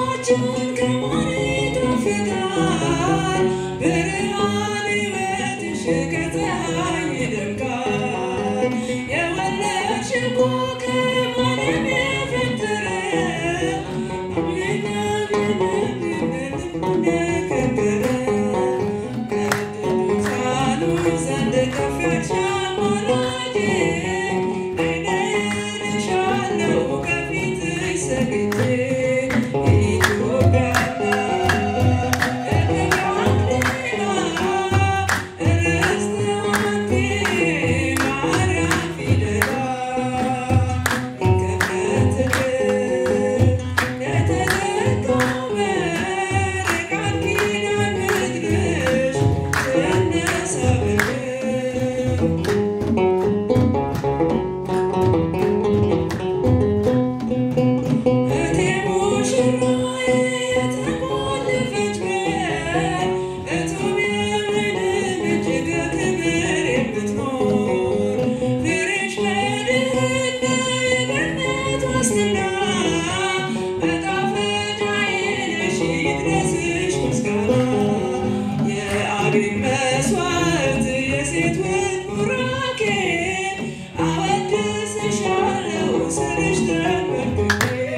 ጣዕማችን ከማር ይጣፍጣል። ብርሃን ሕይወትሽ ከፀሐይ ይደምቃል። የወለድሽው ኮከብ ዓለም የፈጠረ የከበረ ከቅዱሳኑ ዘንድ ከፍ ያልሽ አማላጄ እኔ እልሻለሁ ከፊትሽ ሰግጄ ኢትዮጵያ እቴ ሙሽራዬ የተቆለፈች በር እቱም የምድር እጅግ ክብር የምትኖር ፍሬሽ በድህነት የገነት ዋስትና መጣፈጫዬ ነሽ ይድረስሽ ምስጋና የአቤል መስዋዕት የሴቶች ቡራኬ አወድስሻለሁ ስልሽ ተንበርክኬ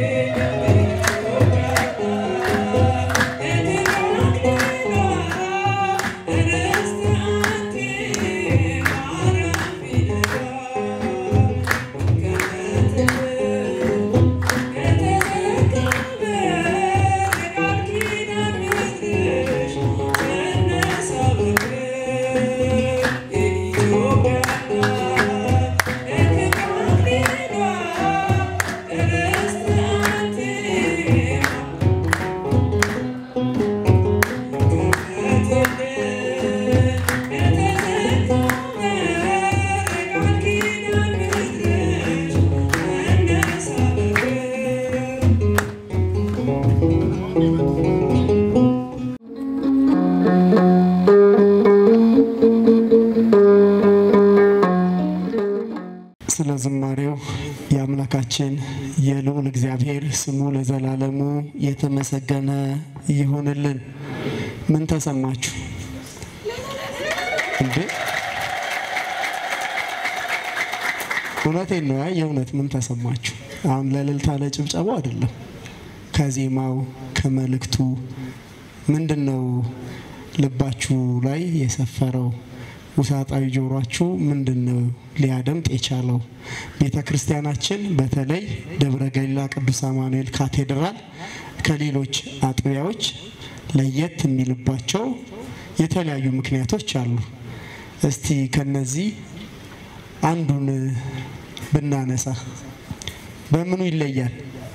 ስለ ዝማሬው የአምላካችን የልዑል እግዚአብሔር ስሙ ለዘላለሙ የተመሰገነ ይሁንልን። ምን ተሰማችሁ እንዴ? እውነቴን ነው። ያ የእውነት ምን ተሰማችሁ? አሁን ለእልልታ ለጭብጨባው አይደለም። ከዜማው ከመልእክቱ ምንድን ነው ልባችሁ ላይ የሰፈረው? ውሳጣዊ ጆሯችሁ ምንድን ነው ሊያደምጥ የቻለው? ቤተ ክርስቲያናችን በተለይ ደብረ ገሊላ ቅዱስ አማኑኤል ካቴድራል ከሌሎች አጥቢያዎች ለየት የሚልባቸው የተለያዩ ምክንያቶች አሉ። እስቲ ከነዚህ አንዱን ብናነሳ በምኑ ይለያል?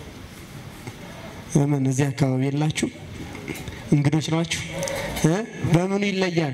ምን እዚህ አካባቢ የላችሁ እንግዶች ናችሁ እ በምኑ ይለያል?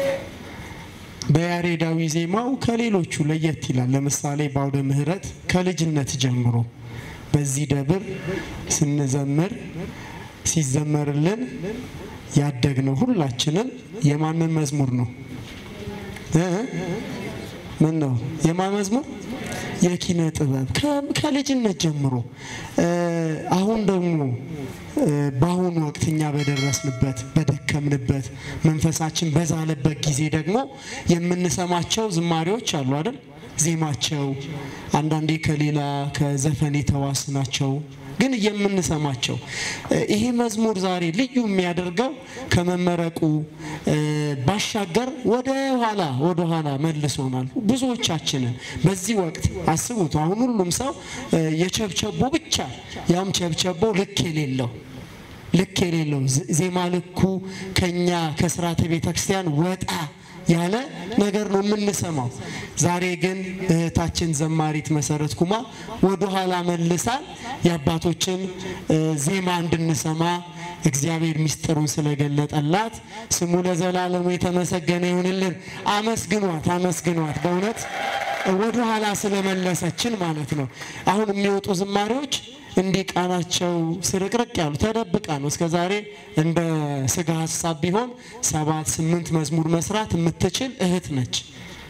በያሬዳዊ ዜማው ከሌሎቹ ለየት ይላል። ለምሳሌ በአውደ ምሕረት ከልጅነት ጀምሮ በዚህ ደብር ስንዘምር ሲዘመርልን ያደግነው ሁላችንም የማንን መዝሙር ነው እ ምን ነው የማን መዝሙር? የኪነ ጥበብ ከ- ከልጅነት ጀምሮ እ አሁን ደግሞ እ በአሁኑ ወቅት እኛ በደረስንበት በደከምንበት መንፈሳችን በዛለበት ጊዜ ደግሞ የምንሰማቸው ዝማሬዎች አሉ አይደል? ዜማቸው አንዳንዴ ከሌላ ከዘፈን የተዋስ ናቸው፣ ግን የምንሰማቸው እ ይሄ መዝሙር ዛሬ ልዩ የሚያደርገው ከመመረቁ እ ባሻገር ወደ ኋላ ወደ ኋላ መልሶናል ብዙዎቻችንን። በዚህ ወቅት አስቡት፣ አሁን ሁሉም ሰው እ የቸብቸቦ ብቻ ያም ቸብቸቦ ልክ የሌለው ልክ የሌለው ዜ- ዜማ ልኩ ከኛ ከስርዓተ ቤተ ክርስቲያን ወጣ ያለ ነገር ነው የምንሰማው። ዛሬ ግን እህታችን ዘማሪት መሰረት ኩማ ወደኋላ መልሳል የአባቶችን እ ዜማ እንድንሰማ እግዚአብሔር ምስጢሩን ስለገለጠላት ስሙ ለዘላለሙ የተመሰገነ ይሁንልን። አመስግኗት፣ አመስግኗት በእውነት ወደኋላ ስለመለሰችን ማለት ነው። አሁን የሚወጡ ዝማሬዎች እንዲህ ቃናቸው ስርቅርቅ ያሉ ተደብቃ ነው። እስከ ዛሬ እንደ ስጋ ሀሳብ ቢሆን ሰባት ስምንት መዝሙር መስራት የምትችል እህት ነች።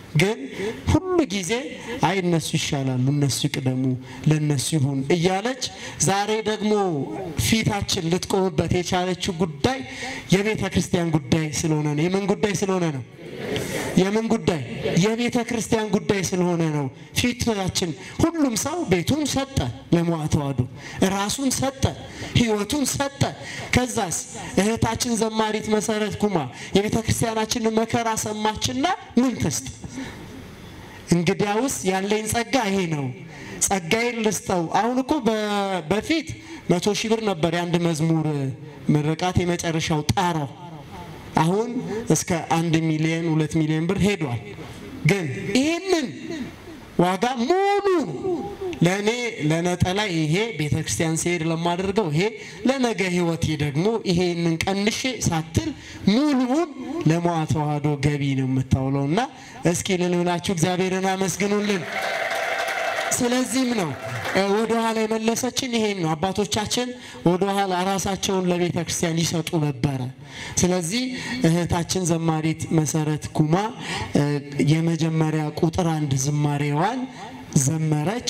ግን ሁሉ ጊዜ አይ እነሱ ይሻላሉ፣ እነሱ ይቅደሙ፣ ለእነሱ ይሁን እያለች ዛሬ ደግሞ ፊታችን ልትቆምበት የቻለችው ጉዳይ የቤተ ክርስቲያን ጉዳይ ስለሆነ ነው። የምን ጉዳይ ስለሆነ ነው? የምን ጉዳይ? የቤተ ክርስቲያን ጉዳይ ስለሆነ ነው። ፊታችን ሁሉም ሰው ቤቱን ሰጠ፣ ለመዋ ተዋሕዶ ራሱን ሰጠ፣ ሕይወቱን ሰጠ። ከዛስ እህታችን ዘማሪት መሰረት ኩማ የቤተ ክርስቲያናችንን መከራ ሰማችና ምን ትስጥ? እንግዲያውስ ያለኝ ጸጋ ይሄ ነው፣ ጸጋዬን ልስጠው። አሁን እኮ በ- በፊት መቶ ሺህ ብር ነበር የአንድ መዝሙር ምርቃት የመጨረሻው ጣራው። አሁን እስከ አንድ ሚሊዮን ሁለት ሚሊዮን ብር ሄዷል። ግን ይህንን ዋጋ ሙሉ ለእኔ ለነጠላ ይሄ ቤተ ክርስቲያን ሲሄድ ለማደርገው ይሄ ለነገ ህይወቴ ደግሞ ይሄንን ቀንሼ ሳትል ሙሉውን ለመዋ ተዋሕዶ ገቢ ነው የምታውለው እና እስኪ ልልብላችሁ እግዚአብሔርን አመስግኑልን። ስለዚህም ነው እ፣ ወደኋላ የመለሰችን ይሄን ነው። አባቶቻችን ወደኋላ ራሳቸውን ለቤተ ክርስቲያን ይሰጡ ነበረ። ስለዚህ እህታችን ዘማሪት መሰረት ኩማ እ፣ የመጀመሪያ ቁጥር አንድ ዝማሬዋን ዘመረች።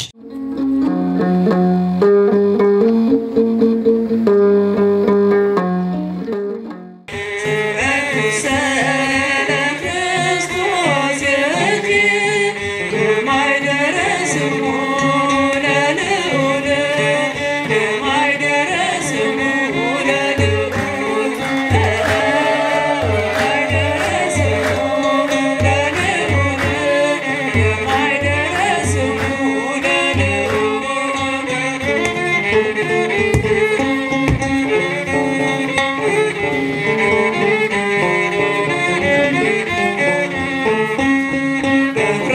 በክብረ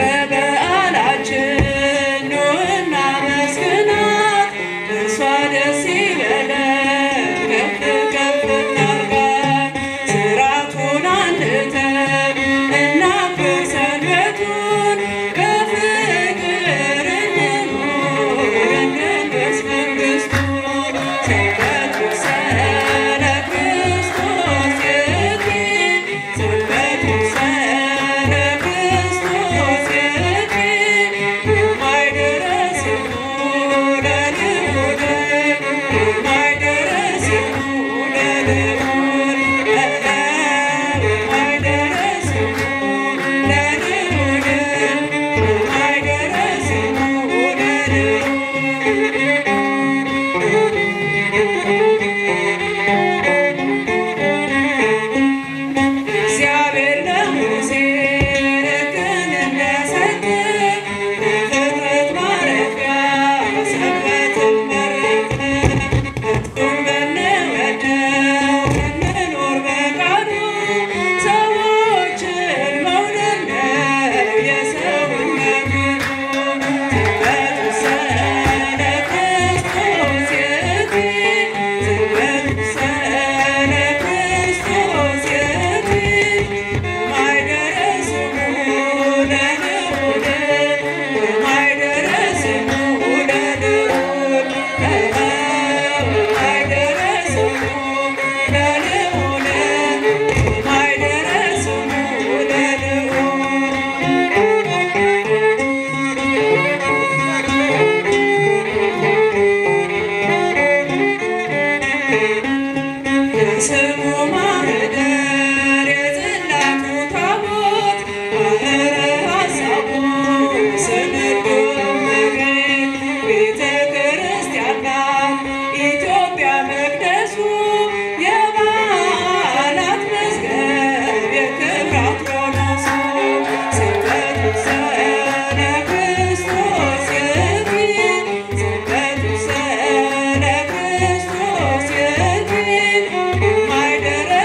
በዓላችን ኑና መስግናት፣ እርሷ ደስ ይበለን ከፍ ከፍ እናርጋት። ሥርዓቱን አንተን እናክብር ሰንበቱን፣ በፍቅር እንኑር እንንገስ መንግሥቱን። ሰንበቱ ሰለ ክርስቶስ የቲ ሰንበቱ ሰለ ክርስቶስ የቲ የማይደረስሙ ለልዑል የማይደረስሙ ለልዑል የማይደረስሙ ለልዑል የማይደረስሙ ለልዑል እግዚአብሔር ለሙሴ ሕግን እንደሰጠ ለፍጥረት ማረፊያ ሰንበትን መረጠ። ሕጉን ብንወደው ብንኖር በቃሉ ሰዎችን መውደድ ነው የሰውነት ግቡ። ሰንበቱ ሰለ ክርስቶስ የቲ ሰንበቱ ሰለ ክርስቶስ የቲ የማይደረስሙ ለልዑል የማይደረስሙ ለልዑል የማይደረስሙ ለልዑል የማይደረስሙ የስሙ ማህደር የጽላቱ ታቦት ባህረ ሐሳቡ ስንዱ መሬት ቤተ ክርስቲያን ናት ኢትዮጵያ መቅደሱ የበዓላት መዝገብ የክብራት ዮኖሱ ስብከቱ ሰለ ክርስቶስ የቲ ስብከቱ ሰለ ክርስቶስ የቲ የማይደረስሙ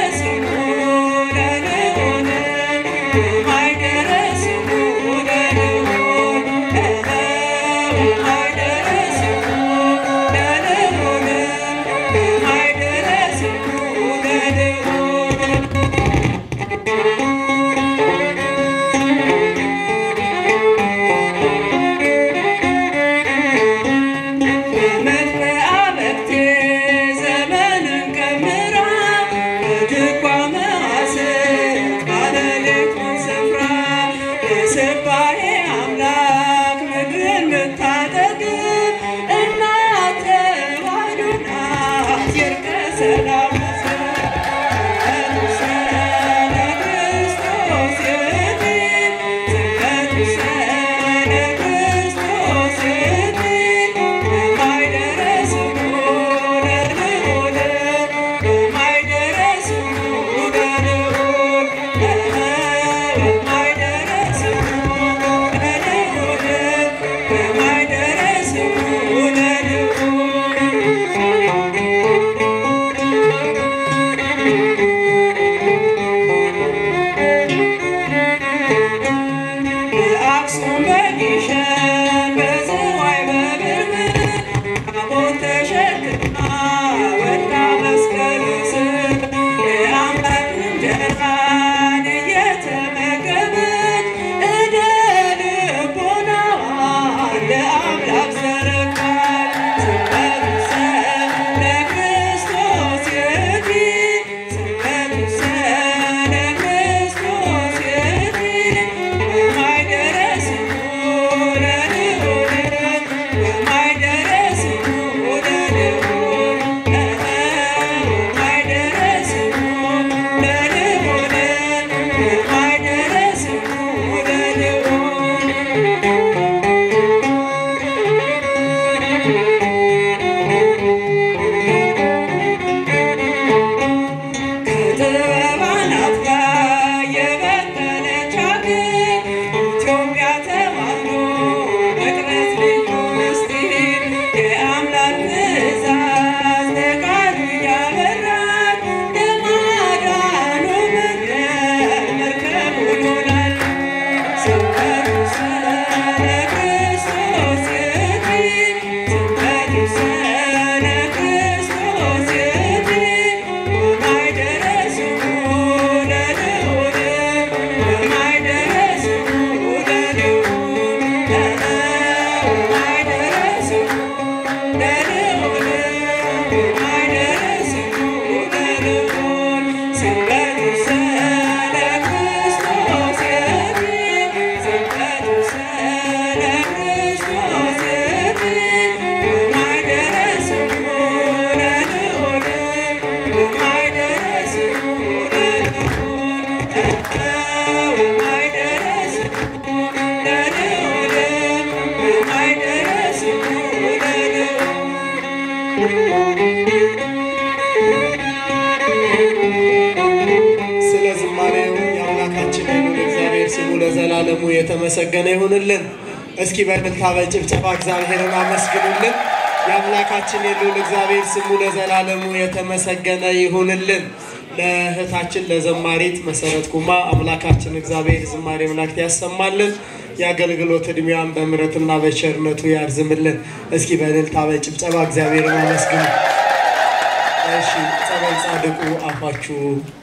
ስለ ዝማሬው የአምላካችን የልዑል እግዚአብሔር ስሙ ለዘላለሙ የተመሰገነ ይሁንልን። እስኪ በእልልታ በጭብጨባ እግዚአብሔርን አመስግኑልን። የአምላካችን የልዑል እግዚአብሔር ስሙ ለዘላለሙ የተመሰገነ ይሁንልን። ለእህታችን ለዘማሪት መሰረት ኩማ አምላካችን እግዚአብሔር ዝማሬ መላእክት ያሰማልን። የአገልግሎት ዕድሜዋን በምሕረትና በቸርነቱ ያርዝምልን። እስኪ በእልልታ በጭብጨባ እግዚአብሔርን አመስግኑ። እሺ ጸበል ጻድቁ አፋችሁ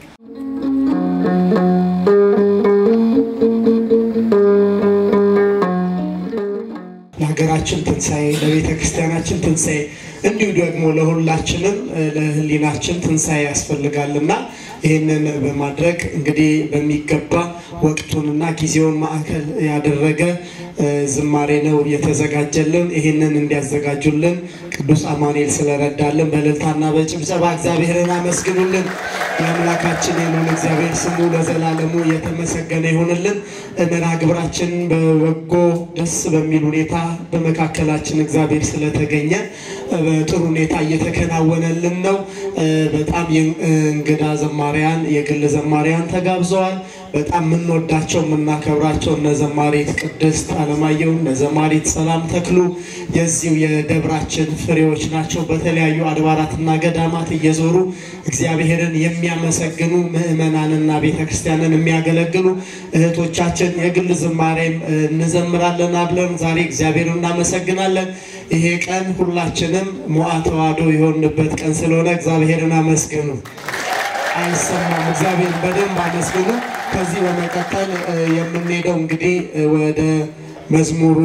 ለሀገራችን ትንሣኤ ለቤተ ክርስቲያናችን ትንሣኤ እንዲሁ ደግሞ ለሁላችንም ለሕሊናችን ትንሣኤ ያስፈልጋልና ይህንን በማድረግ እንግዲህ በሚገባ ወቅቱንና ጊዜውን ማዕከል ያደረገ ዝማሬ ነው የተዘጋጀልን። ይህንን እንዲያዘጋጁልን ቅዱስ አማኑኤል ስለረዳልን በእልልታና በጭብጨባ እግዚአብሔርን አመስግኑልን። የአምላካችን የልዑል እግዚአብሔር ስሙ ለዘላለሙ የተመሰገነ ይሁንልን። መርሃ ግብራችንን በበጎ ደስ በሚል ሁኔታ በመካከላችን እግዚአብሔር ስለተገኘ በጥሩ ሁኔታ እየተከናወነልን ነው። በጣም እንግዳ ዘማሪያን የግል ዘማሪያን ተጋብዘዋል። በጣም የምንወዳቸው የምናከብራቸው እነ ዘማሪት ቅድስት አለማየሁ እነ ዘማሪት ሰላም ተክሉ የዚሁ የደብራችን ፍሬዎች ናቸው። በተለያዩ አድባራትና ገዳማት እየዞሩ እግዚአብሔርን የሚያመሰግኑ ምዕመናንና ቤተክርስቲያንን የሚያገለግሉ እህቶቻችን የግል ዝማሬም እንዘምራለን አብለን ዛሬ እግዚአብሔርን እናመሰግናለን። ይሄ ቀን ሁላችንም ሞዓ ተዋሕዶ የሆንበት ቀን ስለሆነ እግዚአብሔርን አመስግኑ። አይሰማም። እግዚአብሔር በደንብ አመስግኑ። ከዚህ በመቀጠል የምንሄደው እንግዲህ ወደ መዝሙሩ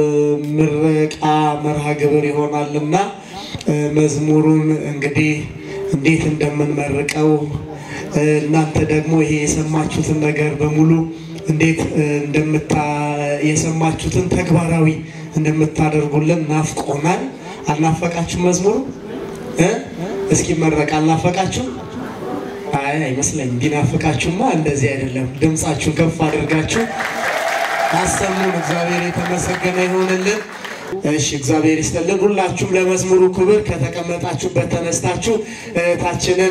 ምረቃ መርሃ ግብር ይሆናልና መዝሙሩን እንግዲህ እንዴት እንደምንመርቀው እናንተ ደግሞ ይሄ የሰማችሁትን ነገር በሙሉ እንዴት እንደምታ የሰማችሁትን ተግባራዊ እንደምታደርጉልን ናፍቆናል። አልናፈቃችሁ? መዝሙሩ እስኪ መረቅ አልናፈቃችሁ? አይ አይመስለኝም። ቢናፍቃችሁማ እንደዚህ አይደለም። ድምፃችሁን ከፍ አድርጋችሁ አሰሙን። እግዚአብሔር የተመሰገነ ይሆንልን። እሺ እግዚአብሔር ይስጥልን። ሁላችሁም ለመዝሙሩ ክብር ከተቀመጣችሁበት ተነስታችሁ እህታችንን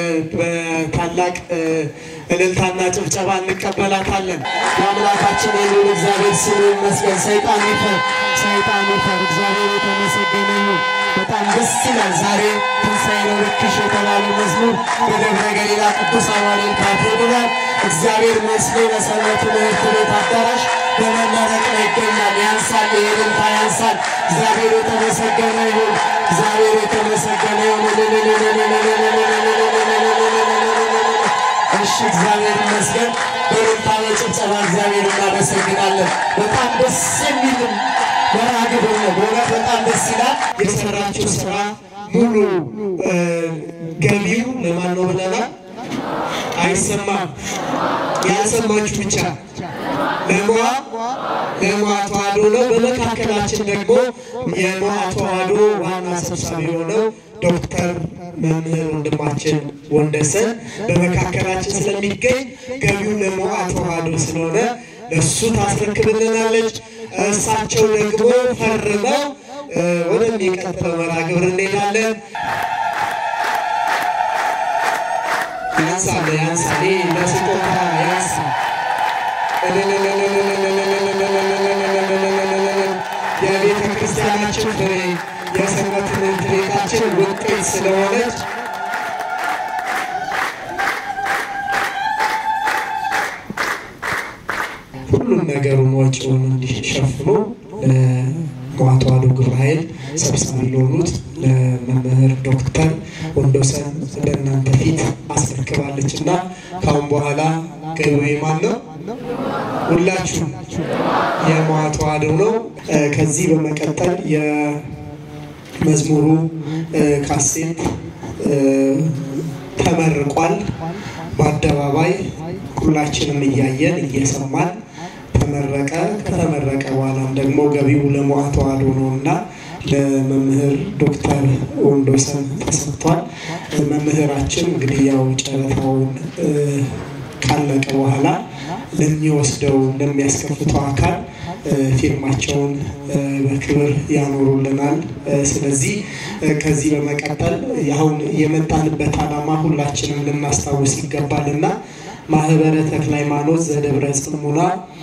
በታላቅ እልልታና ጭብጨባ እንቀበላታለን። የአምላካችን የልዑል እግዚአብሔር ስሙ ይመስገን። ሰይጣን ይፈር፣ ሰይጣን ይፈር። እግዚአብሔር የተመሰገነ ይሁን። በጣም ደስ ይላል። ዛሬ ትንሣኤ ነው ልክሽ የተባለ መዝሙር በደብረ ገሊላ ቅዱስ አማኑኤል ካቴድራል እግዚአብሔር መስሎ ለሰንበት ትምህርት ቤት አዳራሽ በመመረቅ ላይ ይገኛል። ያንሳል፣ የእልልታ ያንሳል። እግዚአብሔር የተመሰገነ ይሁን። እግዚአብሔር የተመሰገነ ይሁን። እሺ እግዚአብሔር ይመስገን። በእልልታ በጭብጨባ እግዚአብሔር እናመሰግናለን። በጣም ደስ የሚልም መርሃ ግብር ነው። በእውነት በጣም ደስ ይላል። የሰራችው ስራ ሙሉ ገቢው ለማን ነው ብለናል? አይሰማም። ያልሰማችሁ ብቻ ለሟ ለሟ ተዋሕዶ ነው። በመካከላችን ደግሞ የሟ ተዋሕዶ ዋና ሰብሳቢ የሆነው ዶክተር መምህር ወንድማችን ወንደሰን በመካከላችን ስለሚገኝ ገቢው ለሟ ተዋሕዶ ስለሆነ እሱ ታስረክብልናለች። እሳቸው ደግሞ ፈርመው ወደሚቀጥለው መርሃ ግብር እንሄዳለን። ያንሳል ያንሳል ለስጦታ ያንሳል። የቤተ ክርስቲያናችን ፍሬ የሰንበት ትምህርት ቤታችን ውጤት ስለሆነች ሁሉም ነገሩን ወጪውን እንዲሸፍኑ ለሟ ተዋሕዶ ግብረ ኃይል ሰብሳቢ ለሆኑት ለመምህር ዶክተር ወንዶሰን በእናንተ ፊት አስረክባለች እና ከአሁን በኋላ ገቢ ማን ነው? ሁላችሁ የሟ ተዋሕዶ ነው። ከዚህ በመቀጠል የመዝሙሩ ካሴት ተመርቋል። በአደባባይ ሁላችንም እያየን እየሰማን ተመረቀ። ከተመረቀ በኋላም ደግሞ ገቢው ለሟ ተዋሕዶ ነው እና ለመምህር ዶክተር ወንዶሰን ተሰጥቷል። መምህራችን እንግዲህ ያው ጨረታውን ካለቀ በኋላ ለሚወስደው ለሚያስከፍተው አካል ፊርማቸውን በክብር ያኖሩልናል። ስለዚህ ከዚህ በመቀጠል አሁን የመጣንበት ዓላማ ሁላችንም ልናስታውስ ይገባልና ማህበረ ተክለ ሃይማኖት ዘደብረ ጽሙና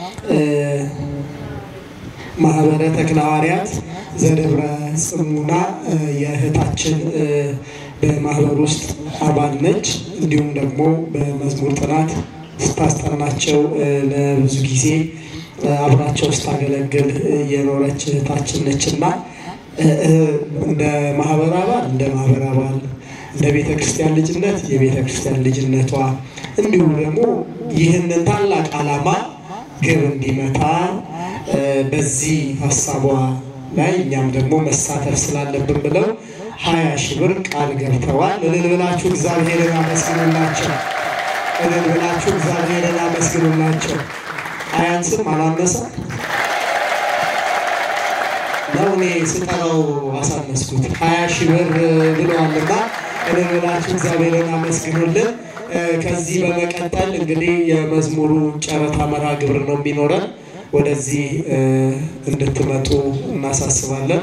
ማህበረ ተክለ ሐዋርያት ዘደብረ ጽሙና የእህታችን በማህበር ውስጥ አባል ነች። እንዲሁም ደግሞ በመዝሙር ጥናት ስታስጠናቸው ለብዙ ጊዜ አብራቸው ስታገለግል የኖረች እህታችን ነች እና እንደ ማህበር አባል እንደ ማህበር አባል እንደ ቤተ ክርስቲያን ልጅነት የቤተ ክርስቲያን ልጅነቷ እንዲሁም ደግሞ ይህንን ታላቅ ዓላማ ግብ እንዲመታ በዚህ ሀሳቧ ላይ እኛም ደግሞ መሳተፍ ስላለብን ብለው ሀያ ሺህ ብር ቃል ገብተዋል። እልል ብላችሁ እግዚአብሔርን አመስግኑላቸው። እልል ብላችሁ እግዚአብሔርን አመስግኑላቸው። አያንስም አላነሰም ነው። እኔ ስጠራው አሳነስኩት። ሀያ ሺህ ብር ብለዋልና እልል ብላችሁ እግዚአብሔርን አመስግኑልን። ከዚህ በመቀጠል እንግዲህ የመዝሙሩ ጨረታ መርሃ ግብር ነው የሚኖረን። ወደዚህ እንድትመጡ እናሳስባለን።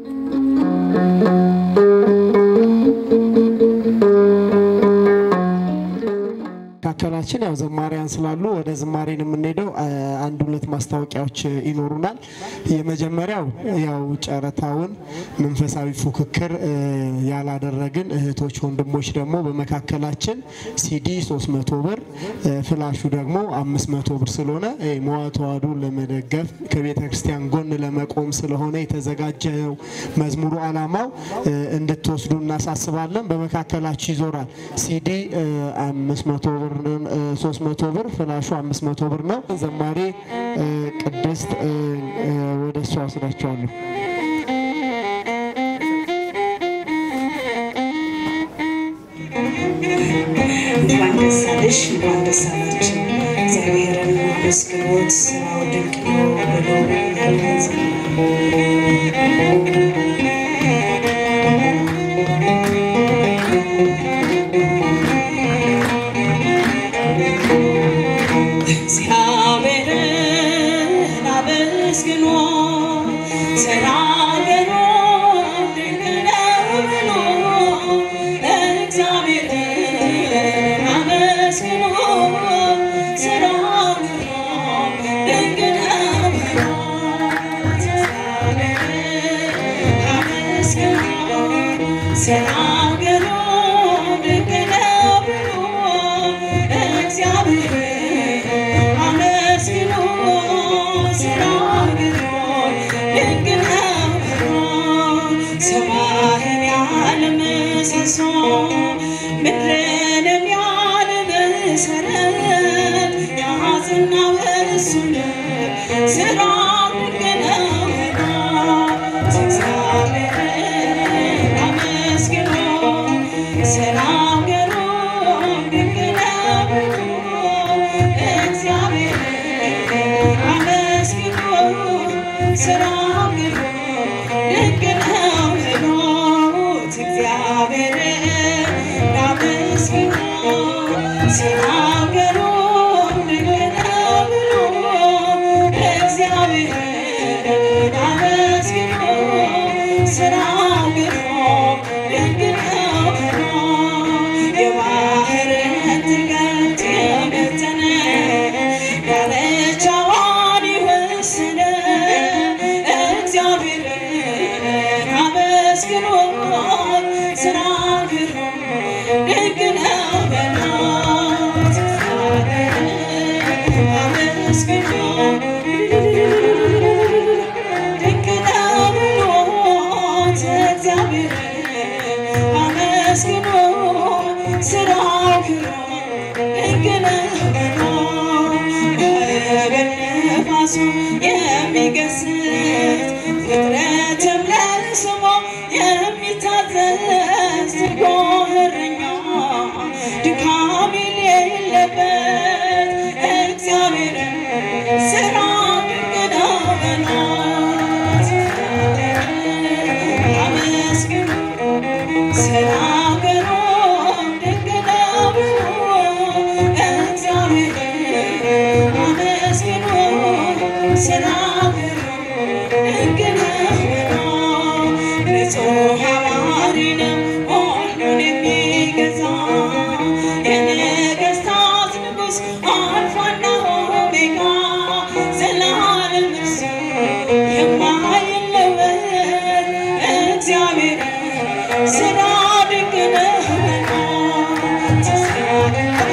መካከላችን ያው ዘማሪያን ስላሉ ወደ ዝማሬን የምንሄደው አንድ ሁለት ማስታወቂያዎች ይኖሩናል። የመጀመሪያው ያው ጨረታውን መንፈሳዊ ፉክክር ያላደረግን እህቶች ወንድሞች ደግሞ በመካከላችን ሲዲ 300 ብር ፍላሹ ደግሞ 500 ብር ስለሆነ መዋ ተዋሕዶን ለመደገፍ ከቤተ ክርስቲያን ጎን ለመቆም ስለሆነ የተዘጋጀው መዝሙሩ ዓላማው እንድትወስዱ እናሳስባለን። በመካከላችሁ ይዞራል። ሲዲ 500 ብር 300 ብር ፍላሹ 500 ብር ነው። ዘማሪ ቅድስት ወደ እሷ ወስዳቸዋለሁ። እንኳን ደስ አለሽ፣ እንኳን ደስ አላችሁ። እግዚአብሔርን አመስግኖት ስራው ድንቅ ነው ብሎ እግዚአብሔርን አመስግኖ ተናገሩ ድንቅ ነው ብሎ እግዚአብሔርን አመስግኖ ስራው ድንቅ ነው ብሎ እግዚአብሔርን አመስግኖ ተናገሩ ድንቅ ነው ብሎ እግዚአብሔርን አመስግኖ ስራግሮ ድንቅ ነው ብሎ ሰማይን ያለ ምሰሶ ምድርንም ያለ መሰረት ያዝናው እሱ ነው ስራው ድንቅ ነው ብሎ እግዚአብሔርን አመስግኖ ስናገሩ ድንቅ ነው ብሎ እግዚአብሔርን አመስግኖ ስናገሩ ድንቅ ነው ብሎት እግዚአብሔርን አመስግኖ ስናገሩ ድንቅ ነው ብሎ እግዚአብሔርን አመስግኖ ስናገሩ ድንቅ ነው ብሎ የባህርን ጥልቀት የበተነ ዳርቻዋን የወሰነ እግዚአብሔርን አመስግኖ ስናገሩ ድንቅ ነው በሏት። እግዚአብሔርን አመስግኖ ድንቅ ነው ብሎት እግዚአብሔርን አመስግኖ ስራው ክሮ ድንቅ ነው ብሎ በነፋሱ የሚገስት ፍጥረትም ለስሙ የሚታዘዝ ትጉ እረኛ ድካም የሌለበት እግዚአብሔርን ስራ ድንቅ ነው በሏት። አመስግኑ ስናገሩ ድንቅ ነው ብሎ እግዚአብሔርን አመስግኑ ስናገሩ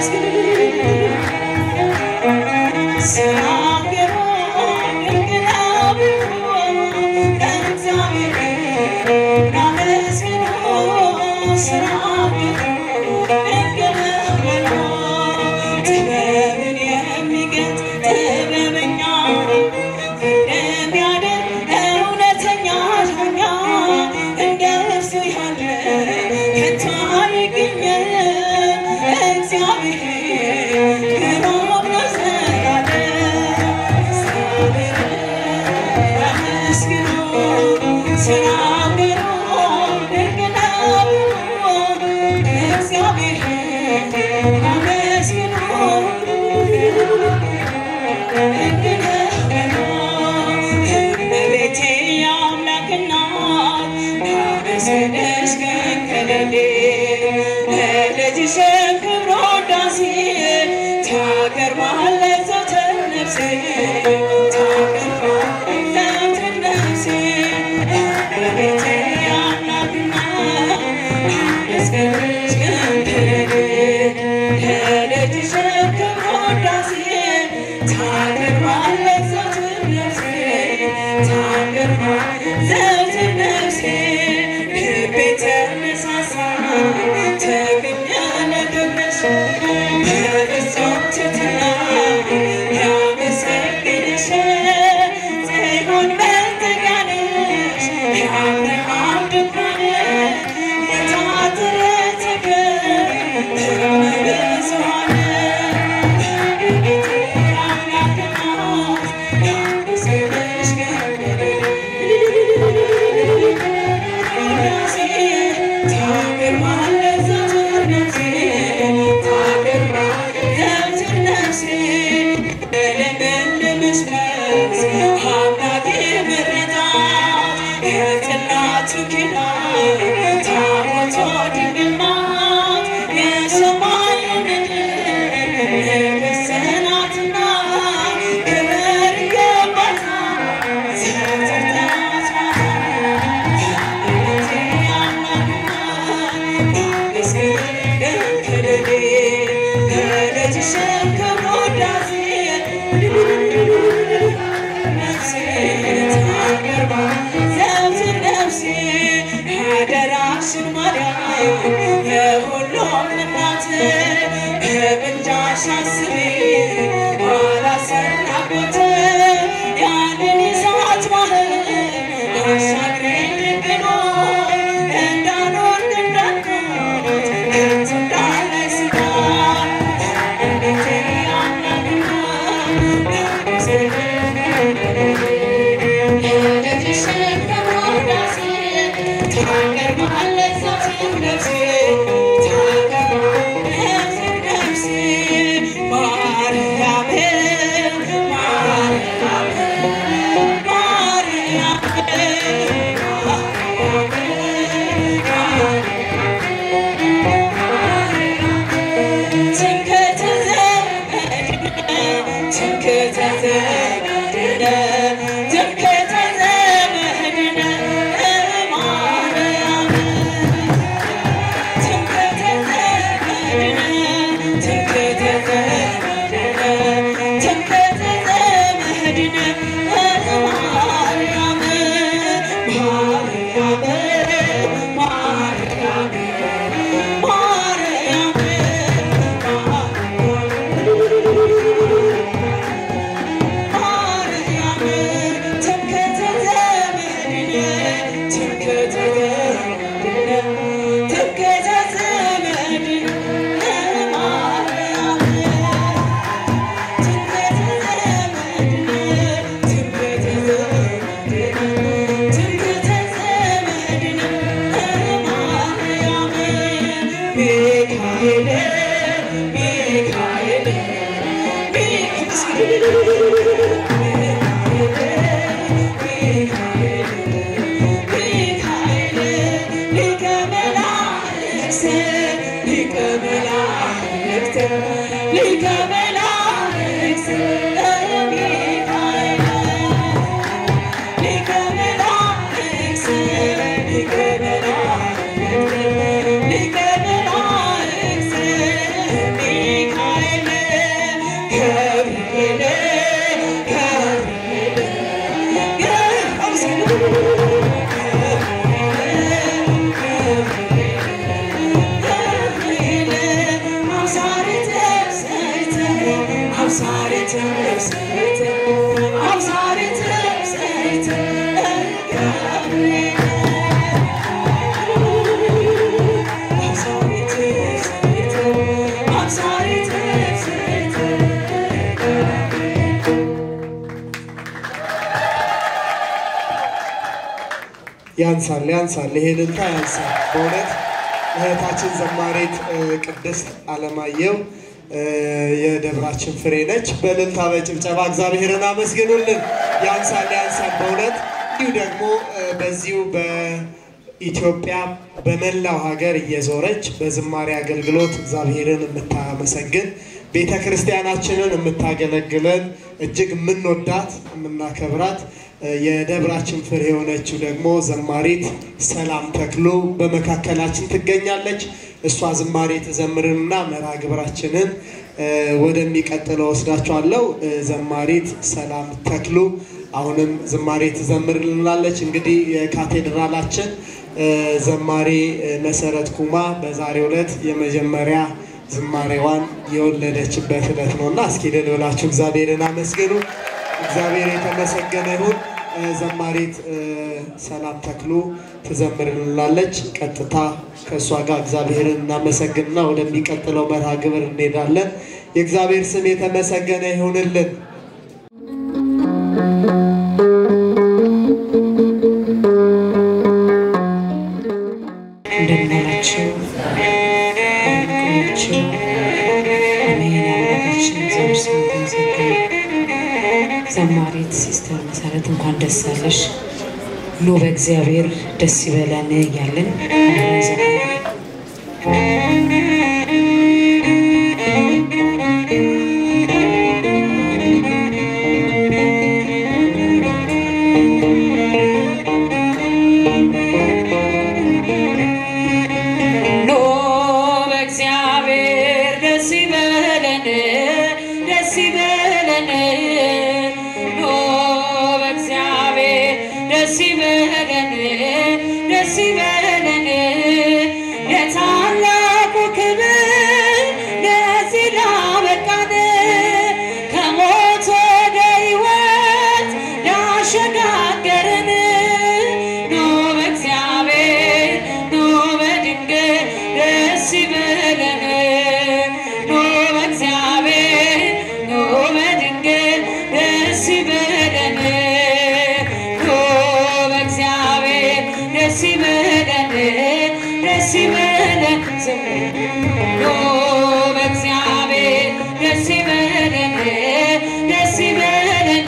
ጥበብን የሚገልጥ ጥበበኛ እንደሚያደርግ እውነተኛ ዳኛ እንደ እርሱ ያለ ከቶ አይገኝም። እግዚአብሔር ግሩም ነው ዘላለም። እግዚአብሔርን አመስግኑ፣ ስራው ግሩም ድንቅ ነው። እግዚአብሔርን አመስግኑ እመቤቴ የአምላክ እናት ናመስግንሽ ቀን ከሌሊት ለልጅሽም ክብር ውዳሴ ታቀርባለች ዘወትር ነፍሴ ታቀርባለች ዘወትር ነፍሴ እመቤቴ የአምላክ እናት ናመስግንሽ ቀን ከሌሊት ለልጅሽም ክብር ውዳሴ ታቀርባለች ዘወትር ነፍሴ ታቀርባለች ዘወትር ነፍሴ ልቤ ተነሳሳ ተገኘ ለክብርሽ በፍጹም ትሕትና ያመሰግንሽ ጽዮን መጠጊያ ነሽ የአብርሃም ድንኳን የታጠረ ተክል እመብዙኃን ነገሥታትና ክብር ይገባታል። የሁሉም እናት በምልጃሽ አስቢ ባላሰናበት ያንን የእሳት ባህር አሻግረኝ ልብኖ እንዳልወድቅ እንዳልሞት ከቶ እንዳላይ ስጋት እንዴት አምላክና ልጅሽን በመውዳሴ ታቀርባለች ዘወትር ነፍሴ ታቀርባለች ነፍሴ ማርያም ማርያም ማርያም ትምክህተ ዘመድነ ትምክህተ ዘመድነ ትምክህተ ዘመድነ ማርያም ትምክህተ ዘመድነ ትምክህተ ዘመድነ ትምክህተ ዘመድነ ማርያም ማርያም ማርያም ሚካኤል ሚካኤል ሚካኤል አብሳሪተ ዘይተ አብሳሪተ ዘይተ አብሳሪተ ዘይተ ገብርኤል አብሳሪተ ዘይተ አብሳሪተ ዘይተ ያንሳል ያንሳል፣ ይሄ እልልታ ያንሳል። በእውነት እህታችን ዘማሪት እ፣ ቅድስት አለማየሁ እ፣ የደብራችን ፍሬ ነች። በእልልታ በጭብጨባ እግዚአብሔርን አመስግኑልን። ያንሳል ያንሳል በእውነት እንዲሁ ደግሞ እ፣ በዚሁ በኢትዮጵያ በመላው ሀገር እየዞረች በዝማሬ አገልግሎት እግዚአብሔርን የምታመሰግን ቤተ ክርስቲያናችንን የምታገለግለን እጅግ የምንወዳት የምናከብራት እ፣ የደብራችን ፍሬ የሆነችው ደግሞ ዘማሪት ሰላም ተክሉ በመካከላችን ትገኛለች። እሷ ዝማሬ ትዘምርንና መርሃ ግብራችንን እ፣ ወደሚቀጥለው ወስዳችኋለሁ። እ፣ ዘማሪት ሰላም ተክሉ አሁንም ዝማሬ ትዘምርልናለች። እንግዲህ የካቴድራላችን እ፣ ዘማሪ እ፣ መሰረት ኩማ በዛሬው ዕለት የመጀመሪያ ዝማሬዋን የወለደችበት ዕለት ነው እና እስኪ እልል ብላችሁ እግዚአብሔርን አመስግኑ። እግዚአብሔር የተመሰገነ ይሁን። እ፣ ዘማሪት እ፣ ሰላም ተክሉ ትዘምርልናለች። ቀጥታ ከእሷ ጋር እግዚአብሔርን እናመሰግንና ወደሚቀጥለው መርሃ ግብር እንሄዳለን። የእግዚአብሔር ስም የተመሰገነ ይሁንልን። እንደምን ዋላችሁ? እንደምን ቆያችሁ? አሜን። አምላካችን እግዚአብሔር ስሙ የተመሰገነ ይሁን። ዘማሪት ሲስተር መሰረት እንኳን ደስ አለሽ፣ ኑ በእግዚአብሔር ደስ ይበለን እያልን አብረን እንዘምራለን። ኖ በእግዚአብሔር ደስ ይበለን ደስ ይበለን ኖ በእግዚአብሔር ደስ ይበለን ደስ ይበለን የታላቁ ክብር ለዚህ ላበቃን ከሞት ወደ ሕይወት ላሸጋገረን ኖ በእግዚአብሔር ኖ በድንግል ደስ ይበለን ኖ በእግዚአብሔር ኖ በድንግል ደስ ይበለን ኖ በእግዚአብሔር ደስ ይበለን ደስ ይበለን ኖ በእግዚአብሔር ደስ ይበለን ደስ ይበለን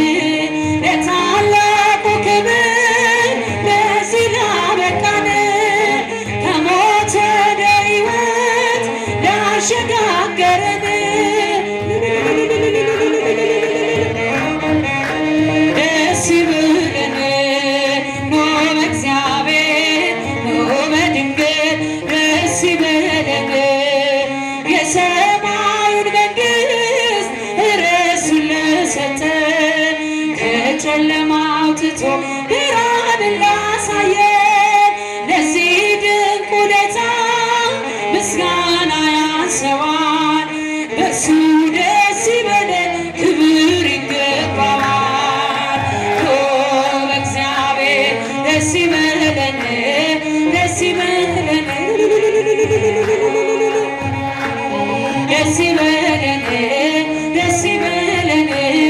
ለታላቁ ክብር ለዚህ ላበቃን ከሞት ወደ ሕይወት ላሸጋገረን ደስ ይበለን ኖ በእግዚአብሔር ኖ በድንግል ደስ ይበለን የሰማዩን መንግሥት ርሱን ለሰጠን ከጨለማ አውጥቶ ብርሃንን ላሳየን ለዚህ ድንቅ ውለታ ምስጋና ያንሰዋል በእርሱ ደስ ይበለን ክብር ይገባዋል ኦ በእግዚአብሔር ደስ ይበለን ደስ ይበለን ደስ ይበለን ደስ ይበለን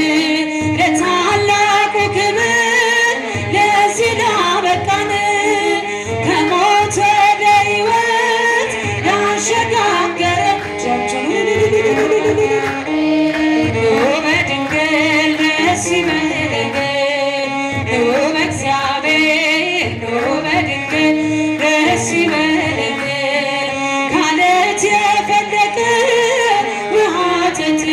ለታላቁ ክብር ለዚህ ላበቃን ከሞት ወደ ሕይወት ላሸጋገረን ኑ በድንግል ደስ ይበለን ኑ በእግዚአብሔር ኑ በድንግል ደስ ይበለን ካለት የፈለቀ ውሃ ጠጥተን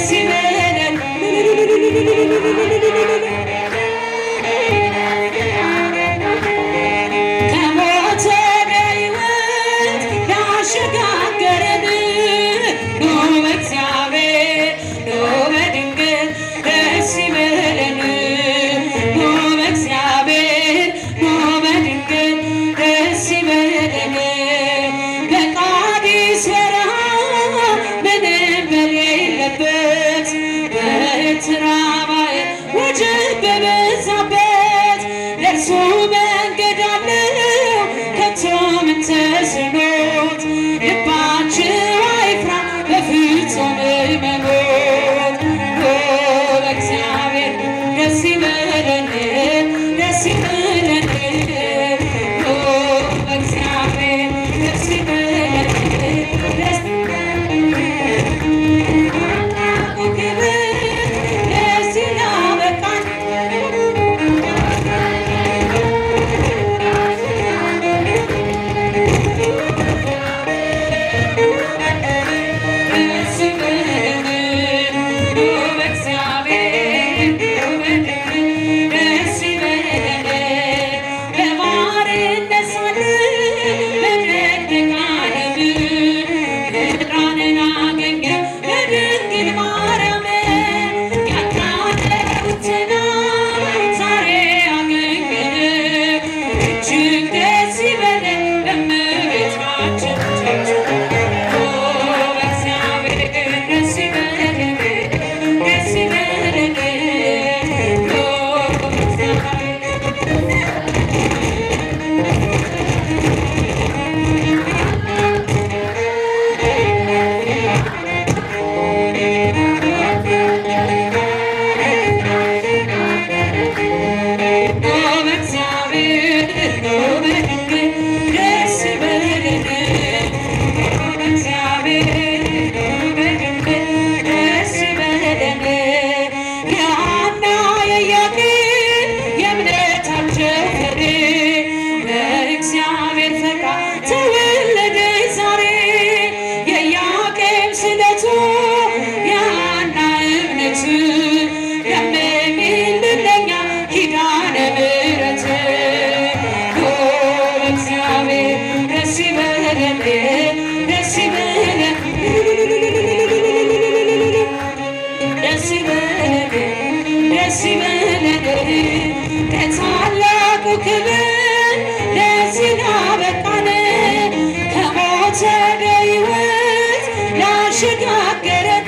ደስ ይበለን ከሞት ወደ ሕይወት ያሸጋገረን ኑ በእግዚአብሔር ኑ በድንግል ደስ ይበለን ኑ በእግዚአብሔር ኑ በድንግል ደስ ይበለን በቃዲስ በረሃ ምንም በሌለበት በኤርትራ ባሕር ወጀብ በበዛበት ለእርሱ መንገድ አለው ከቶ ምን ተስኖት ልባችሁ አይፍራ በፍጹም እመኑት ኦ በእግዚአብሔር ደስ ይበለን ደስ ይበለን ኦ በእግዚአብሔር ደስ ይበለን ደስ ደስ ይላበቃል ደስ ይበለን ኑ በእግዚአብሔር ኑ በድንግል ደስ ይበለን በባርነት ሳለን በደቂቀ ዓለም ምድራንን አገኘን በድንግል ማርያም ያጣነውትን ዛሬ አገኘን እጅግ ደስ ይበለን በእመቤታችን ኦ በእግዚአብሔር ደስ ይበለን ደስ ይበለን ኦ በእግዚአብሔር ኦ በእግዚአብሔር ኦ በድንግል ደስ ይበለን ኦ በእግዚአብሔር ኦ በድንግል ደስ ይበለን የሐና የኢያቄም የእምነታቸው ፍሬ በእግዚአብሔር ፈቃድ ተወለደ ዛሬ የኢያቄም ስለቱ የሐና እምነት ለምኝልን ለኛ ኪዳነ ምሕረት ኦ በእግዚአብሔር ደስ ይበለን ደስ ይበለን ደስ ይበለን ደስ ይበለን ለታላቁ ክብር ለዚህ ላበቃን ከሞት ወደ ሕይወት ላሸጋገረን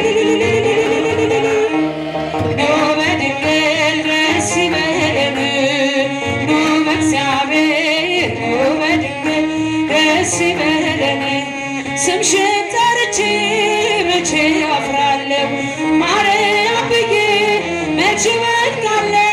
ኑ በድንግል ደስ ይበለን ኑ በእግዚአብሔር ኑ በድንግል ደስ ይበለን ስምሽን ጠርቼ መቼ አፍራለሁ ማርያም ብዬ መቼ እወድቃለሁ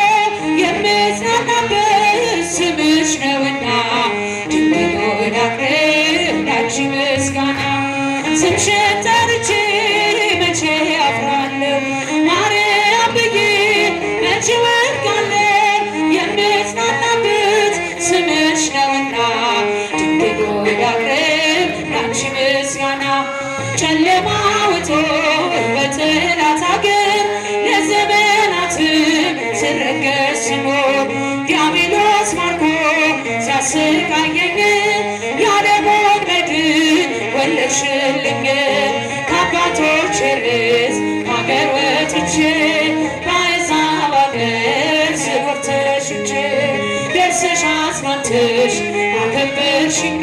የምጽናናበት ስምሽ ነውና ድንግል ሆይ ላቅርብ ላንቺ ምስጋና ስምሽን ጠርቼ መቼ አፍራለሁ ማርያም ብዬ መቼ እወድቃለሁ የምጽናናበት ስምሽ ነውና ድንግል ሆይ ላቅርብ ላንቺ ምስጋና ጨለማ ውጦ በጠላት አገር ለዘመናትም ስረገጥ ስኖር ዲያብሎስ ማርኮ ሲያሰቃየኝ ያለሞት መድን ወለድሽልኝ ከአባቶች ርስ ከአገር ወጥቼ በአሕዛብ አገር ስኖር ተሽጬ ደርሰሽ አጽናንተሽ አከበርሽኝ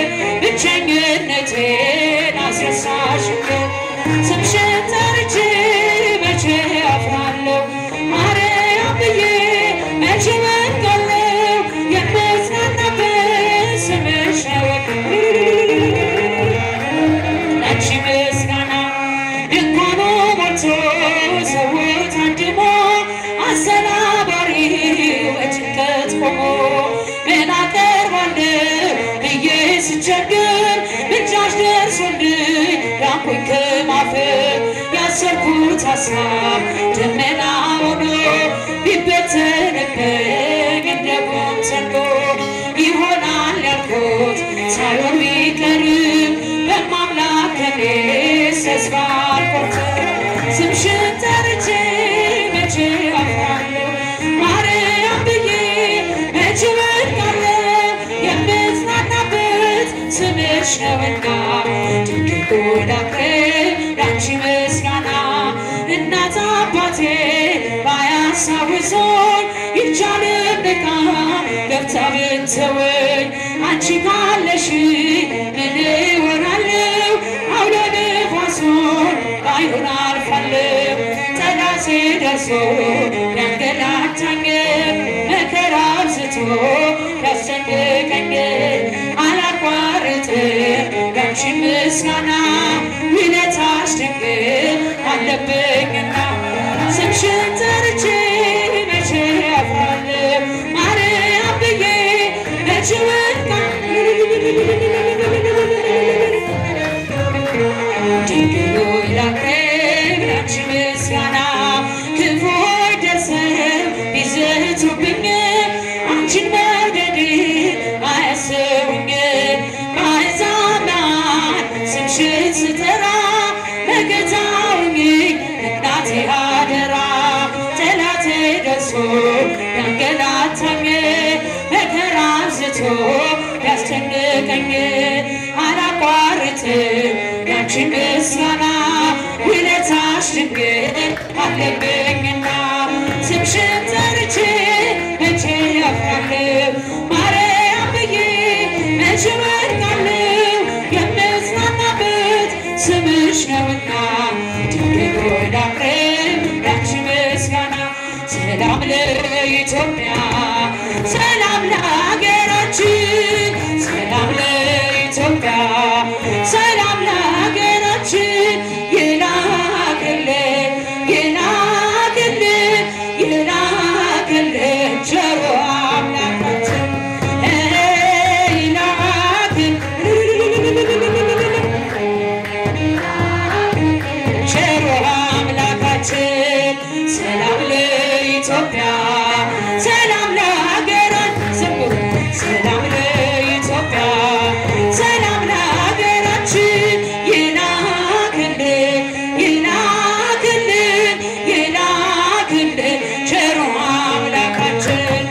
ብቸኝነቴን አስረሳሽኝ ስምሽን ጠርቼ መቼ አፍራለሁ ማርያም ብዬ መቼ እወድቃለሁ የምጽናናበት ስምሽ ነው ላንቺ ምስጋና ድንኳኑ ሞልቶ ሰው ታድሞ አሰናባሪ በጭንቀት ቆሞ ምን አቀርባለሁ ብዬ ስቸግር ብቻሽ ደርሶልኝ ዳንኩኝ ከማፈር ያሰርኩት ሀሳብ ደመና ሆኖ ቢበተንብኝ እንደ ጉም ሰንዶ ይሆናል ያልኩት ሳይሆን ቢቀርም በማምላክ እኔስ ተስፋ አልቆርጥም። ስምሽን ጠርቼ መቼ አፍራለሁ ማርያም ብዬ መቼ ወድቃለሁ የምጽናናበት ስምሽ ነውና ድንግል ሆይ ላቅርብ ላንቺ ምስጋና እናት አባቴ ባያሳውሶኝ ይቻልም በቃ ገብታ ብትተወኝ አንቺ ካለሽ ምን እሆናለሁ አውሎ ነፋሱን ባይሆን አልፋለሁ ጠላቴ ደርሶ ያንገላታኝ መከራ አብዝቶ ያስጨንቀኝ አላቋርጥም ያንቺ ምስጋና ውለታሽ ድንግል አለብኝና ስምሽን ጠርቼ መቼ አፍራለሁ ማርያም ብዬ መቼ ወድቃለሁ ድንግል ሆይ ላቅርብ ላንቺ ምስጋና ክፉዎች ደርሰው ቢዘቱብኝ አንቺን መውደድ አያስቡኝ በአሕዛብ መሃል ስምሽን ስጠራ መከታውኝ እናቴ አደራ ጠላቴ ደርሶ ያንገላታኝ መከራ አብዝቶ ያስጨንቀኝ አላቋርጥም ያንቺን ምስጋና ውለታሽ ድንግል አለብኝና ስምሽን ጠርቼ መቼ አፍራለሁ ማርያም ብዬ መቼ ወድቃለሁ የምጽናናበት ስምሽ ነውና ድንግል ሆይ ላቅርብ ላንቺ ምስጋና ሰላም ለኢትዮጵያ ሰላም ለሀገራችን ሰላም ለኢትዮጵያ ሰላም ለሀገራችን ይላክልን ይላክልን ይላክልን ቸሩ አምላካችን ይላክልን ቸሩ አምላካችን ሰላም ለኢትዮጵያ ሰላም ለሀገራት ዘምሩ ሰላም ለኢትዮጵያ ሰላም ለሀገራችን ይላክልን ይላክልን ይላክልን ቸሩ አምላካችን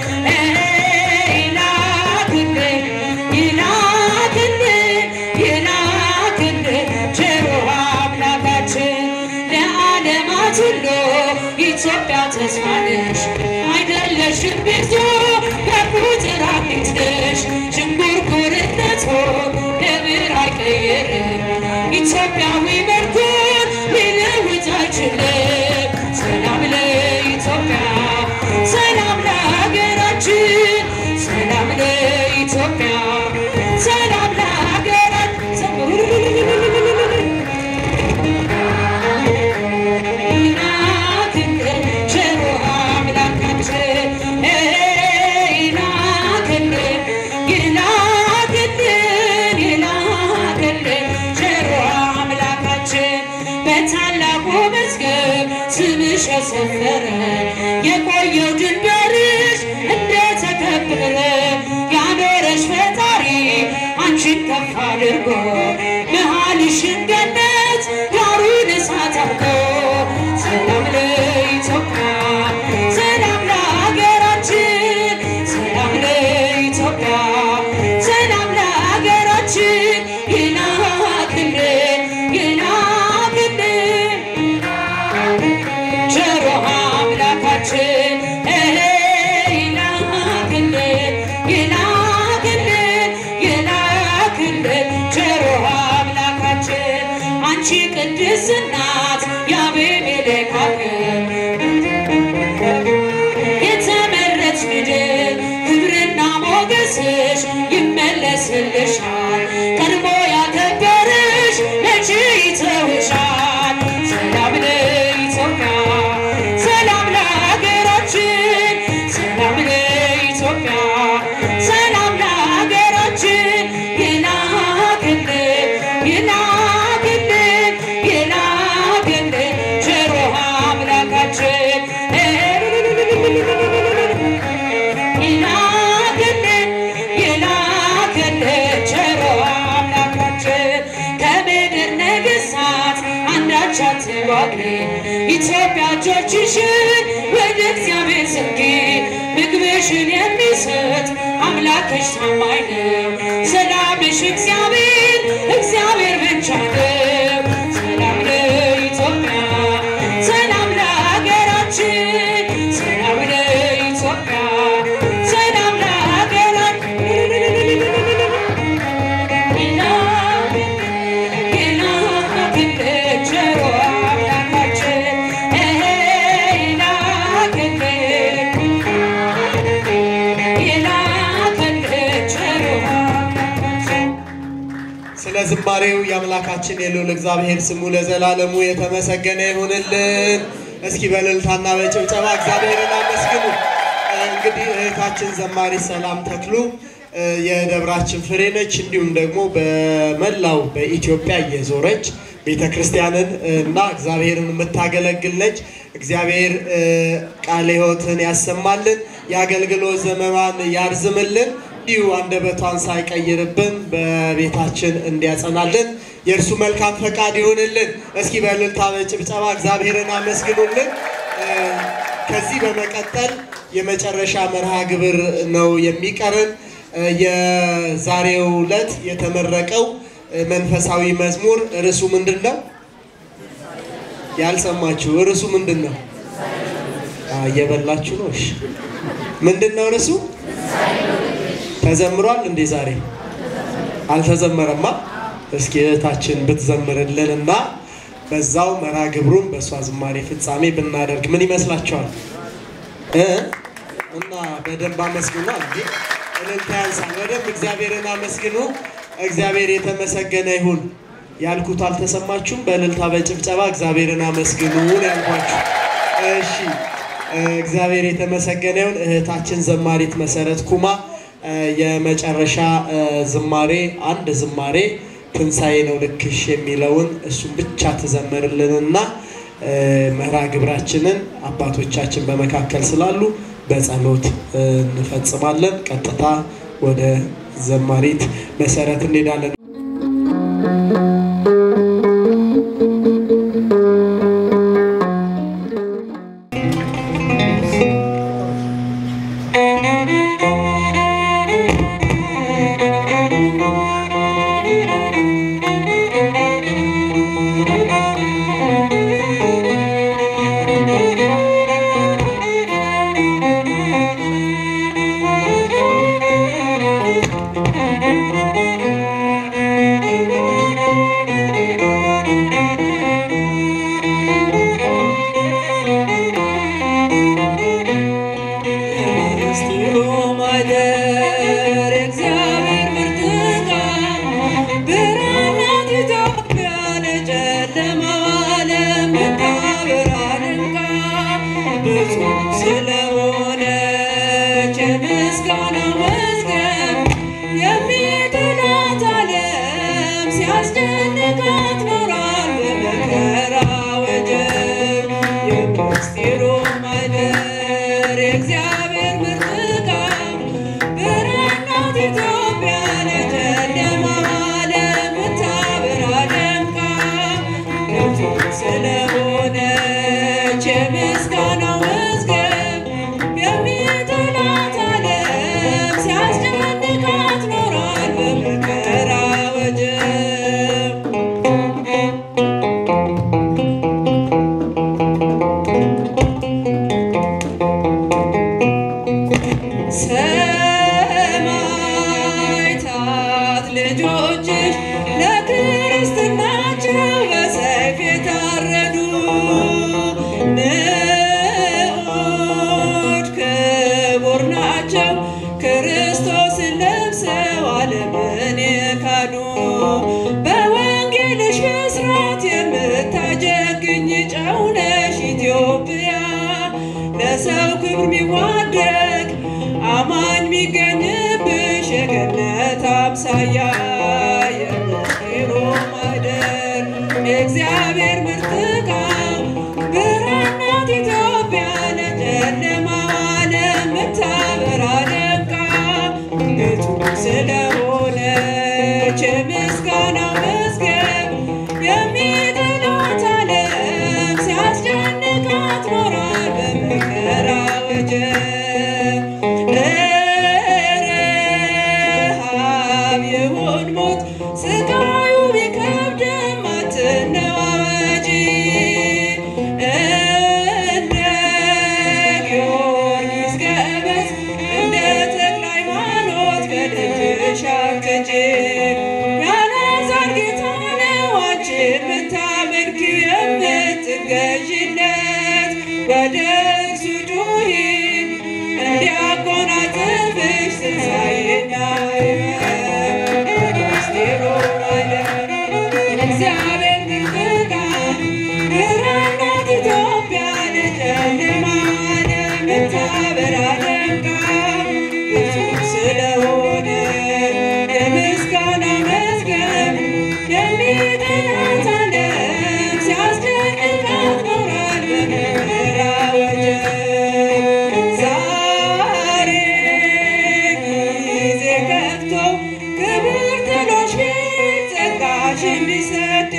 ይላክልን ይላክልን ይላክልን ቸሩ አምላካችን ለዓለማት ሁሉ ኢትዮጵያ ተስፋ ነሽ አይደለሽም ብዙ በቁጥር አንዲት ነሽ ዥንጉርጉርነቱ ደብር አይቀይርም ኢትዮጵያዊ መልኩን ሊለውጥ አይችልም ሰላም ለኢትዮጵያ ሰላም ለሀገራችን ሰላም ለኢትዮጵያ ሰላም ለሀገራት ይላክልን ቸሩ አምላካችን ይላክልን ይላክልን ይላክልን ቸሩ አምላካችን በታላቁ መዝገብ ስምሽ የሰፈረ የቆየው ድንበርሽ እንደተከበረ ያኖረሽ ፈጣሪ አንቺን ከፍ አድርጎ መሃልሽን ገነት ዳሩን እሳት አድርጎ ሰላም ለኢትዮጵያ ሰላም ለሀገራችን ሰላም ለኢትዮጵያ ሰላም ለሀገራችን ይላክልን ይላክልን ቸሩ አምላካችን ይላክልን ይላክልን ይላክልን ቸሩ አምላካችን አንቺ ቅድስት እናት የአቤሜሌክ ሀገር የተመረጥሽ ምድር ክብርና ሞገስሽ ይመለስልሻል። ቀድሞ ያከበረሽ መቼ ይተውሻል? ሰላም ለኢትዮጵያ፣ ሰላም ለሀገራችን ኢትዮጵያ እጆችሽን ወደ እግዚአብሔር ዘርጊ ምግብሽን የሚሰጥ አምላክሽ ታማኝ ነው። ሰላምሽ እግዚአብሔር እግዚአብሔር ብቻ ነው። ሰላም ለኢትዮጵያ፣ ሰላም ለሀገራችን፣ ሰላም ለኢትዮጵያ፣ ሰላም ለሀገራችን። ስለ ዝማሬው የአምላካችን የልዑል እግዚአብሔር ስሙ ለዘላለሙ የተመሰገነ ይሁንልን። እስኪ በእልልታና በጭብጨባ እግዚአብሔርን አመስግኑ። እንግዲህ እህታችን ዘማሪ ሰላም ተክሉ እ፣ የደብራችን ፍሬ ነች። እንዲሁም ደግሞ በመላው በኢትዮጵያ እየዞረች ቤተ ክርስቲያንን እና እግዚአብሔርን የምታገለግል ነች። እግዚአብሔር እ፣ ቃለ ሕይወትን ያሰማልን፣ የአገልግሎት ዘመኗን ያርዝምልን፣ እንዲሁ አንደበቷን ሳይቀይርብን በቤታችን እንዲያጸናልን የእርሱ መልካም ፈቃድ ይሁንልን። እስኪ በእልልታ በጭብጨባ እግዚአብሔርን አመስግኑልን። እ፣ ከዚህ በመቀጠል የመጨረሻ መርሃ ግብር ነው የሚቀርን። እ፣ የዛሬው ዕለት የተመረቀው እ፣ መንፈሳዊ መዝሙር ርዕሱ ምንድን ነው? ያልሰማችሁ ርዕሱ ምንድን ነው? አ፣ እየበላችሁ ነው። እሺ፣ ምንድን ነው ርዕሱ? ተዘምሯል እንዴ? ዛሬ አልተዘመረማ። እስኪ እህታችን ብትዘምርልን እና በዛው መርሃ ግብሩን በእሷ ዝማሬ ፍጻሜ ብናደርግ ምን ይመስላችኋል? እ? እና በደንብ አመስግኑ። እንዴ እልልታ ያንሳል። በደንብ እግዚአብሔርን አመስግኑ። እግዚአብሔር የተመሰገነ ይሁን። ያልኩት አልተሰማችሁም? በእልልታ በጭብጨባ እግዚአብሔርን አመስግኑ ነው ያልኳችሁ። እሺ እ፣ እግዚአብሔር የተመሰገነ ይሁን። እህታችን ዘማሪት መሰረት ኩማ እ፣ የመጨረሻ እ፣ ዝማሬ አንድ ዝማሬ ትንሣኤ ነው ልክሽ የሚለውን እሱን ብቻ ትዘምርልንና እ፣ መርሃ ግብራችንን አባቶቻችን በመካከል ስላሉ በጸሎት እ፣ እንፈጽማለን። ቀጥታ ወደ ዘማሪት መሰረት እንሄዳለን። ምስጢሩ ማደር እግዚአብሔር ብርቱካን ብርሃናት ኢትዮጵያ ለጨለማው ዓለም ብታበራ ድንቃ ብዙ ስለሆነች የምስጋና መዝገብ የሚጥላት ዓለም ሲያስጨንቃት ኖሯል በመከራ ወጀብ የምስጢሩ ማደር የእግዚአብሔር ምርጥቃን ብርሃናት ኢትዮጵያ ለጨለማው ዓለም ብታበራ ደምቃ ገብቶ ስለሆነች የምስጋናው መዝገብ የሚጥላት ዓለም ሲያስጨንቃት ኖሯል በመከራ ወጀብ ሰማዕታት ልጆችሽ ለክርስትናቸው በሰይፍ የታረዱ ንዑድ ክቡር ናቸው ክርስቶስን ለብሰው ዓለምን የካዱ በወንጌልሽ ብስራት የምታጀግኝ ጨው ነሽ ኢትዮጵያ ለሰው ክብር ሚዋደግ አማኝ ሚገኝብሽ የገነት አምሳያ የምስጢሩ ማደር የእግዚአብሔር ምርጥቃ ብርሃን ናት ኢትዮጵያ ለጨለማው ዓለም ምታበራ ደምቃ ቤቱ ስለሆነች የምስጋናው መዝገብ የሚጥላት ዓለም ሲያስጨንቅ ወደ እርሱ ጩኺ እንዲያጎናጽፍሽ ትንሣኤና ሕይወት ምስጢሩ ዓለም እግዚአብሔር ምርቃት ብርሃን ናት ኢትዮጵያ ለጨለማ ለምታበራ ደምቃ ፍጹም ስለሆነ የምስጋና መዝገብ የሚጠራት ዓለም ሲያስደንቃት ኖሯል በመከራ ወጀብ። ዛሬ ጊዜ ከፍቶ ክብር ጥሎሽ ፊት ጸጋሽ እንዲሰደድ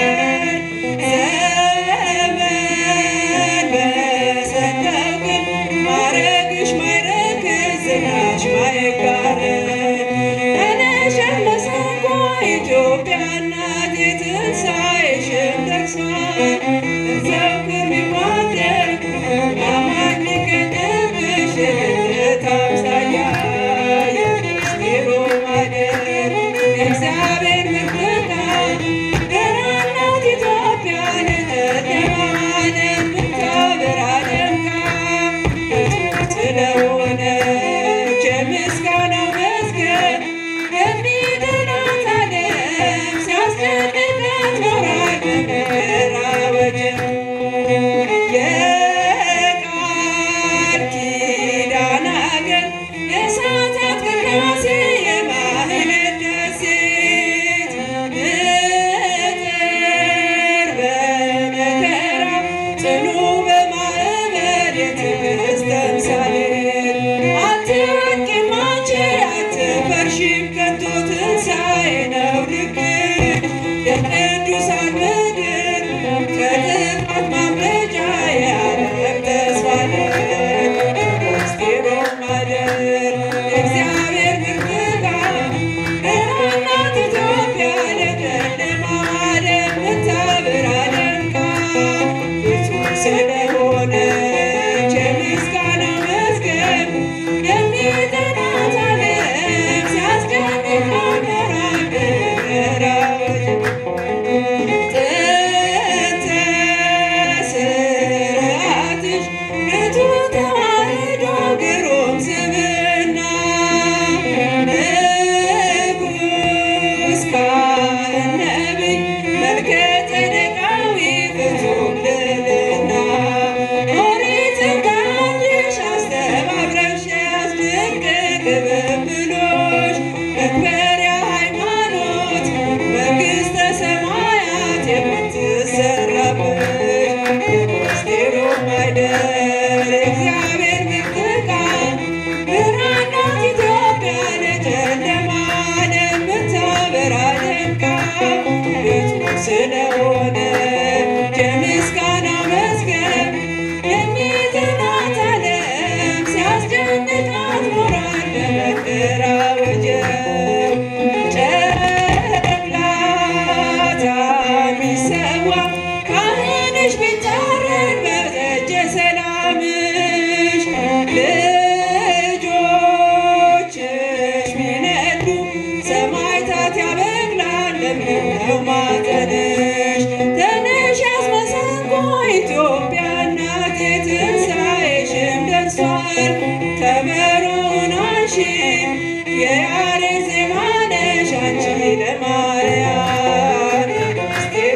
ዘመን በሰጠው ግን ማረግሽ ማይረክስ ዝናሽ ማይጋረድ ተነሽ መሰንቆ ኢትዮጵያ እናት የትንሣኤሽም ደርሷል እንዘክር ቢዋደግ አማኝ ይገኝብሽ የልደት አምሳያ የምስጢሩ ማደር የእግዚአብሔር ምርቃት ብርሃን ናት ኢትዮጵያ ለጨለማ ዓለም ምታበራ ደምቃ ስለሆነች የምስጋናው መዝገብ የሚድናት ዓለም ሲያስደንቃት ኖሯል በመከራ ወጀብ። የቃል ኪዳን አገር የሰዓታት ቅዳሴ የማህሌት ደሴት ምድር በመከራ ጽኑ በማዕበል የትዕግስት ተምሳሌት አትወድቂም አንቺ አትፈርሺም ከቶ ትንሣኤ ነው ልክሽ የቅዱሳን ምድር ከጥፋት ማምለጫ የዓለም ተስፋ ነች ምስጢሩ ማደር የእግዚአብሔር ምርቃት ብርሃን ናት ኢትዮጵያ ለጨለማ ዓለም ምታበራ ደምቃ ፍጹም ስለሆነች የምስጋና መዝገብ የሚጠራት ዓለም ሲያስደንቃት ኖሯል በመከራ ወጀብ። ጥንተ ስርዓትሽ ንቱ ተዋሕዶ ግሩም ስብዕና ንጉሥ ካህን ነቢይ መልከ ጼዴቃዊ ፍጹም ልዕልና ኦሪትን ከአንቺሽ አስተባብረሽ ያስድንቅ ቅብብሎሽ መክበሪያ ሃይማኖት መንግሥተ ሰማያት የምትሰራብሽ ምስጢሩ ማይደር እግዚአብሔር ምርቃት ብርሃን ናት ኢትዮጵያ ለጨለማ ዓለም ምታበራ ደምቃ ፍጹም ስለሆነች የምስጋና መዝገብ የሚጥናት ዓለም ሲያስደንቃት ኖሯል በመከራ ወጀብ። ጨቅላታን ቢሰዋ ካህንሽ ቢታረድ በደጀ ሰላምሽ ልጆችሽ ቢነዱ ሰማዕታት ያበቅላል ለምለም ነው ማጠንሽ። ተነሽ አስመሰንቆ ኢትዮጵያ እናቴ ትንሣኤሽም ደርሷል። ከበሮውን አንሺ የያሬድ ዜማ ነሽ አንቺ ለማርያም ምስጢሩ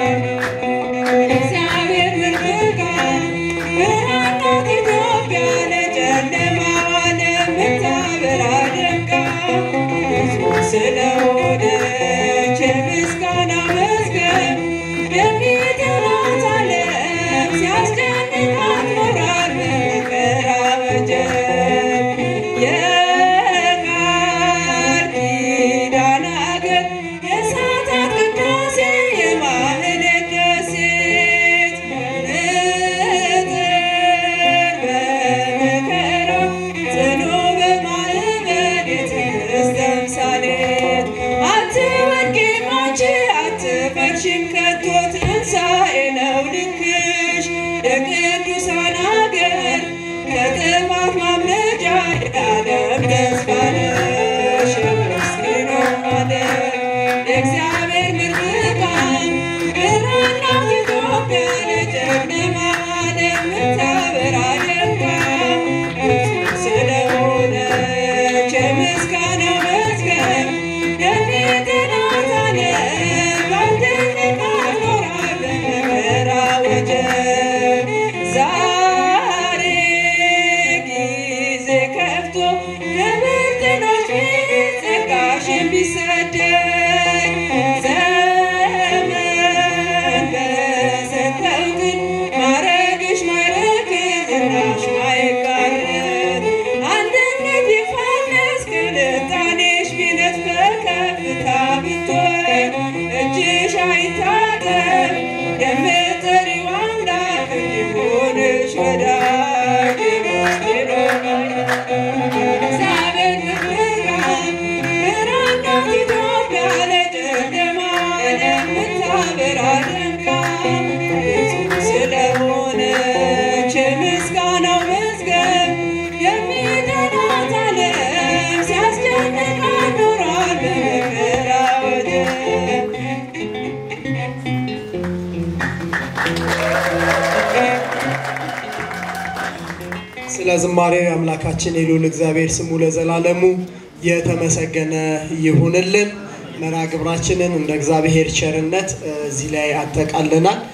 እግዚአብሔር ምርቃት ብርሃን ናት ኢትዮጵያ ለጨለማ ዓለም ምታበራ ደምቃ ፍጹም ስለሆነች የምስጋና መዝገብ የሚጠራት ዓለም ሲያስደንቃት ኖሯል በመከራ ወጀብ። የቃል ኪዳን አገር የሰዓታት ቅዳሴ የማህሌት ደሴት ምድር በመከራ ጽኑ በማዕበል የትዕግስት ተምሳሌት አትወድቂም አንቺ አትፈርሺም ከቶ ትንሣኤ ነው ልክሽ የቅዱሳን አገር ከጥፋት ማምለጫ የዓለም ተስፋ ነሽ የምስኪኑ ማደር የእግዚአብሔር ምርቃት ብርሃን ናት ኢትዮጵያ ለጨለማ ዓለም ምታ ወዳጅ እግዚአብሔር ብርሃን ብርሃን ናት ኢትዮጵያ ለጨለማ የምታበራ ደምቃ ፍጹም ስለሆነች የምስጋናው መዝገብ የሚጠላት ዓለም ሲያስጨንቃት ኖሯል በመከራ ወጀብ። ስለ ዝማሬው አምላካችን የልዑል እግዚአብሔር ስሙ ለዘላለሙ የተመሰገነ ይሁንልን። መርሃ ግብራችንን እንደ እግዚአብሔር ቸርነት እ፣ እዚህ ላይ አጠቃለናል።